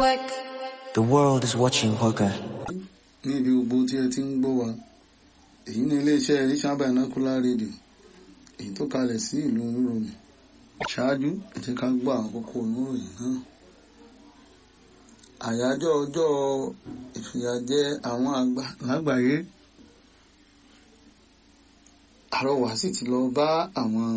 Network. The world is watching Hoga. ní ibi gbogbo tí ẹ ti ń gbọ́ wa èyí ni iléeṣẹ́ Asian Binocular Radio èyí tó kalẹ̀ sí ìlú Rome ṣáájú ẹ jẹ́ ká gbọ́ àkókò oníròyìn náà àyájọ́ ọjọ́ ìfìyàjẹ àwọn àgbà lágbàáyé àrọwà sì ti lọ bá àwọn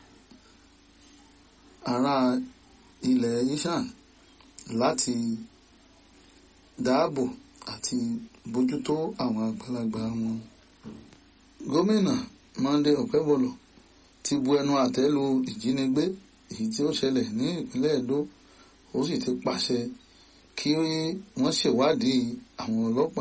ará ilẹ̀ Asian láti dáàbò àti bójútó àwọn àgbàlagbà wọn. gómìnà Monday Okebolo ti bu ẹnu àtẹ́ lu ìjínigbé èyí tí ó ṣẹlẹ̀ ní ìpínlẹ̀ Edo ó sì ti pàṣẹ kí wọ́n ṣèwádìí àwọn ọlọ́pàá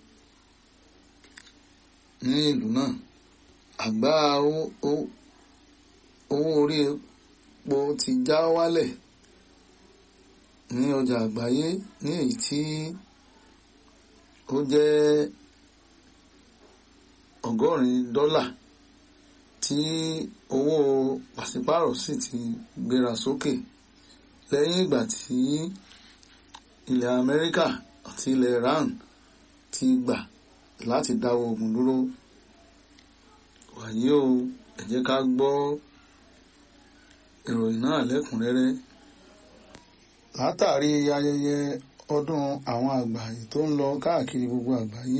ní ìlú náà àgbá owó orí epo ti já wálẹ̀ ní ọjà àgbáyé ní èyí tí ó jẹ́ ọgọ́rin dọ́là tí owó pàṣípàrọ̀ sì ti gbéra sókè lẹ́yìn ìgbà tí ilẹ̀ Amẹ́ríkà àti ilẹ̀ Iran ti gbà láti dáwọ́ ogun dúró wàyí o ẹ jẹ́ ká gbọ́ ìròyìn náà lẹ́kùnrẹ́rẹ́ látàrí ayẹyẹ ọdún àwọn àgbà tó ń lọ káàkiri gbogbo àgbáyé